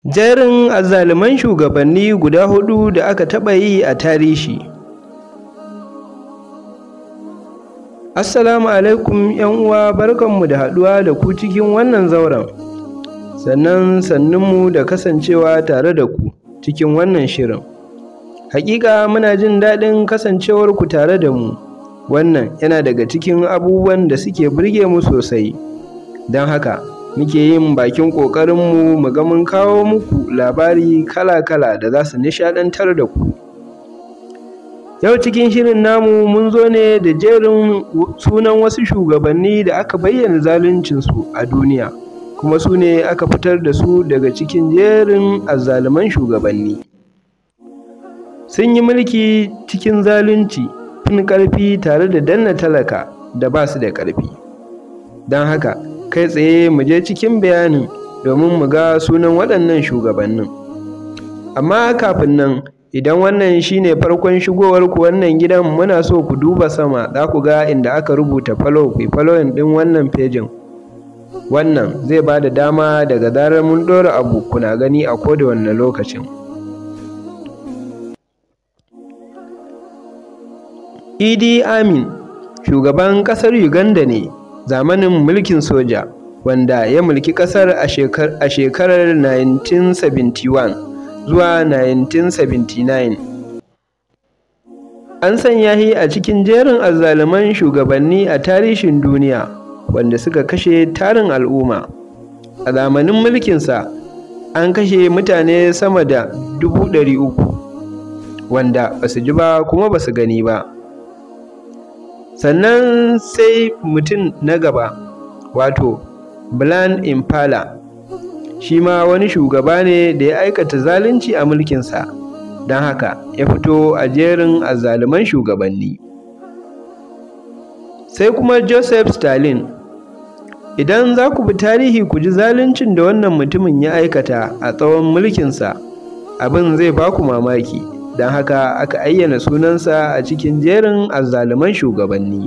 Jerin azzaluman shugabanni guda huɗu da aka taɓa yi a tarihi. Assalamu alaikum uwa barkanmu da haɗuwa da ku cikin wannan zauren. Sannan sannunmu da kasancewa tare da ku cikin wannan shirin. Haƙiƙa muna jin daɗin kasancewarku tare da mu. Wannan yana daga cikin abubuwan da suke burge mu sosai. Don haka muke yin bakin ƙoƙarinmu mu ga mun kawo muku labari kala-kala da za su nishaɗantar da ku. Yau cikin shirin namu mun zo ne da jerin sunan wasu shugabanni da aka bayyana zaluncinsu a duniya, kuma su ne aka fitar da su daga cikin jerin azzaluman shugabanni. Sun yi mulki cikin zalunci, fin ƙarfi tare da danne talaka da ba su da ƙarfi. Don haka kai tsaye mu je cikin bayanin domin mu ga sunan waɗannan shugabannin. Amma kafin nan idan wannan shine farkon shigowarku wannan gidan muna so ku duba sama za ku ga inda aka rubuta follow ku following ɗin wannan fejin. Wannan zai ba da dama daga zarar mun ɗora abu kuna gani a koda wanne lokacin. Idi Amin shugaban ƙasar Uganda ne zamanin mulkin soja wanda ya mulki ƙasar a shekarar 1971 zuwa 1979. An sanya shi a cikin jerin azzaluman shugabanni a tarihin duniya wanda suka kashe tarin al'umma. A zamanin mulkinsa an kashe mutane sama da 300,000 wanda ba su ji ba kuma ba su gani ba. Sannan sai mutum na gaba wato Brian Impala shi ma wani shugaba ne da ya aikata zalunci a mulkinsa don haka ya fito a jerin azzaluman shugabanni. Sai kuma Joseph Stalin idan za ku bi tarihi ku ji zaluncin da wannan mutumin ya aikata a tsawon mulkinsa abin zai ba ku mamaki don haka aka ayyana sunansa a cikin jerin azzaluman shugabanni.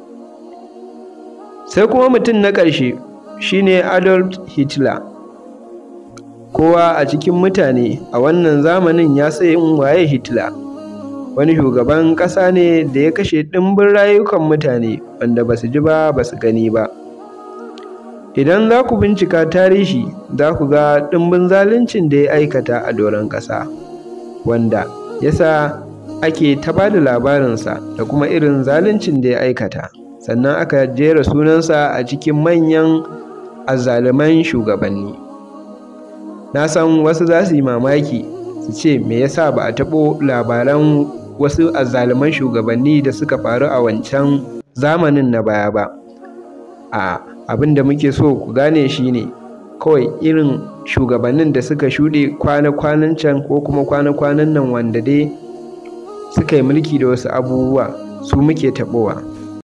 Sai kuma mutum na ƙarshe shine Adolf Hitler. Kowa a cikin mutane a wannan zamanin ya san waye Hitler. Wani shugaban ƙasa ne da ya kashe ɗimbin rayukan mutane wanda ba su ji ba ba su gani ba. Idan za ku bincika tarihi za ku ga ɗimbin zaluncin da ya aikata a doron ƙasa, wanda ya sa ake ta ba da labarinsa da kuma irin zaluncin da ya aikata. Sannan aka jera sunansa a cikin manyan azzaluman shugabanni. Na san wasu za su yi mamaki su ce me yasa ba a taɓo labaran wasu azzaluman shugabanni da suka faru a wancan zamanin na baya ba. A abin da muke so ku gane shi ne kawai irin shugabannin da suka shuɗe kwana-kwanan can ko kuma kwana-kwanan nan wanda dai suka yi mulki da wasu abubuwa su muke taɓowa.